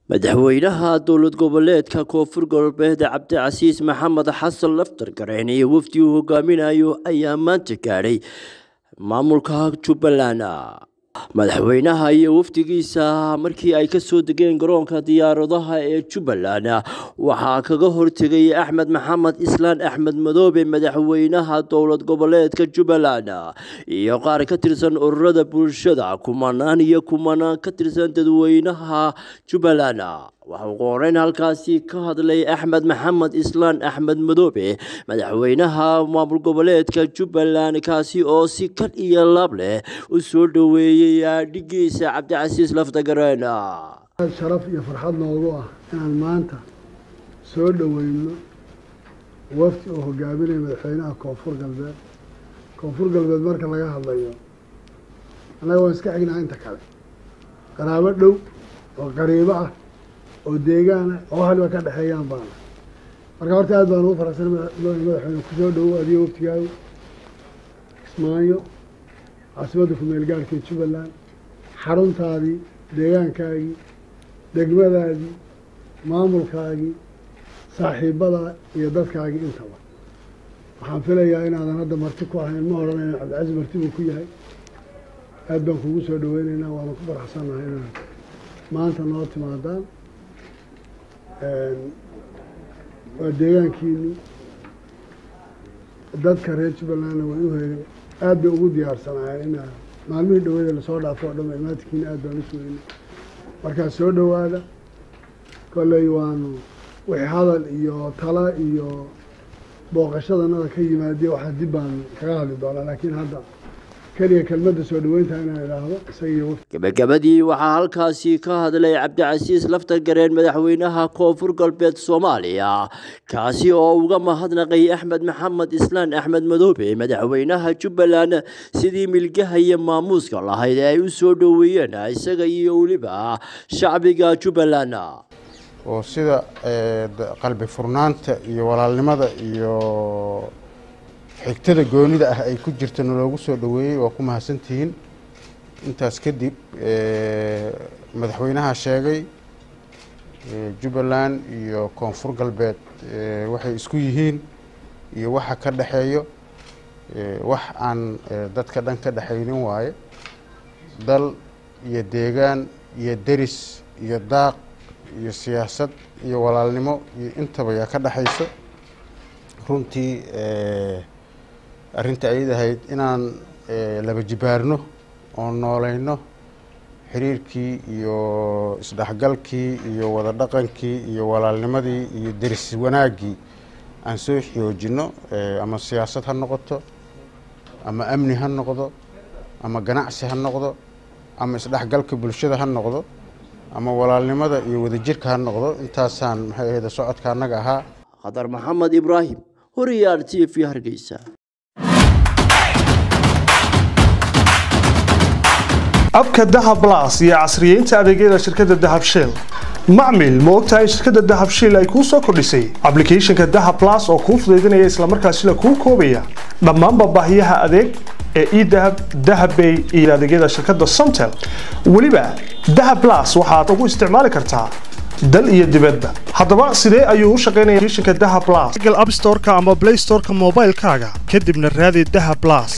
madaxweynaha dowlad goboleedka koonfur galbeed cabdicasiis maxamed xasan laftar gareen iyo wafdi uu hogaaminayo ayaa maanta gaadhay maamulka jubbaland madaxweynaha iyo wafdigiisa markii ay kasoo degeen garoonka diyaaradaha ee jubbaland waxaa kaga hortegay axmed maxamed islaan axmed madoobe madaxweynaha dowlad goboleedka jubbaland iyo qaar ka tirsan ururada bulshada kumanaan iyo kumanaan ka tirsan dadweynaha jubbaland waxau qoreyn halkaasi ka hadlay axmed maxamed islaan axmed madoobe madaxweynaha maamul goboleedka jubbaland kaasi oo si kad iyo laab leh u soo dhoweeyey dhigiisa cabdicasiis laftagareen sharaf iyo farxad noogu ah inaan maanta soo dhoweyno wafdi oo hogaaminaya madaxweynaha koonfur galbeed koonfur galbeed marka laga hadlayo annaga waan iska xignaa inta kale qaraabo dhow oo qariibo ah oo deegaana oo haliba ka dhexeeyaan baana marka horta aad baan ugu faraxsan madaxweyne kusoo dhowo adigo waftigaagu kismaayo caasimadda ku-meel gaarhkee jubbaland xaruntaadii deegaankaagii degmadaadii maamulkaagii saaxiibadaa iyo dadkaagii intaba waxaan filayaa inaadan hadda marti ku ahayn ma odhanayna cabdicasiis marti buu ku yahay aad baan kugu soo dhaweyneynaa waana ku faraxsannahay inaad maanta noo timaadaan waa deegaankiini dadka reer jubbalandna way u heegan aad bay ugu diyaarsanaayeen ina maalmihii dhaweeda lasoo dhaafo o dhan imaadkiina aad baan u sugeynay markaa soo dhowaada kolley waanu wixii hadal iyo tala iyo booqashadanada ka yimaadiya waxaa dib baan kaga hadli doonaa laakiin hadda keliya kelmadda soo dhaweynta inaan idhaahdo isagiiyo gabagabadii waxaa halkaasi ka hadlay cabdicasiis laftar gareen madaxweynaha koonfur galbeed soomaaliya kaasi oo uga mahadnaqay axmed maxamed islaan axmed madoobe madaxweynaha jubbaland sidii milgaha iyo maamuuska lahayd ee ay u soo dhoweeyeen isaga iyo weliba shacbiga jubbaland oo sida qalbi furnaanta iyo walaalnimada iyo xigtada goonida ah ay ku jirta naloogu soo dhoweeyey waa ku mahadsantihiin intaas kadib madaxweynaha sheegay jubbaland iyo koonfur galbeed waxay isku yihiin iyo waxa ka dhexeeyo wax aan dadka dhan ka dhexaynin waaye dal iyo deegaan iyo deris iyo daaq iyo siyaasad iyo walaalnimo iyo intaba yaa ka dhexayso runtii arrinta ayad ahayd inaan laba jibaarno oo nooleyno xiriirkii iyo isdhexgalkii iyo wada dhaqankii iyo walaalnimadii iyo deris wanaaggii aan soo xoojinno ama siyaasad ha noqoto ama amni ha noqdo ama ganacsi ha noqdo ama isdhexgalka bulshada ha noqdo ama walaalnimada iyo wadajirka ha noqdo intaasaan maxay ahayd socodka annaga ahaa khadar maxamed ibraahim horiyaar t v hargeysa abka dahab las iyo casriyeynta adeegyada shirkadda dahab shell macmil ma ogtahay in shirkadda dahab shell ay kuu soo kordhisay ablicathonka dahab las oo kuu fudaydinaya islamarkaasila kuu koobaya dhammaanba baahiyaha adeeg ee edahab dahabbay iyo adeegyada shirkadda somtel weliba dahab las waxaad ugu isticmaali kartaa dal iyo dibadba haddaba sidee ayuu u shaqaynaya shinka daha blas google app storeka ama play storeka moobaylkaaga kadibna raadi daha blas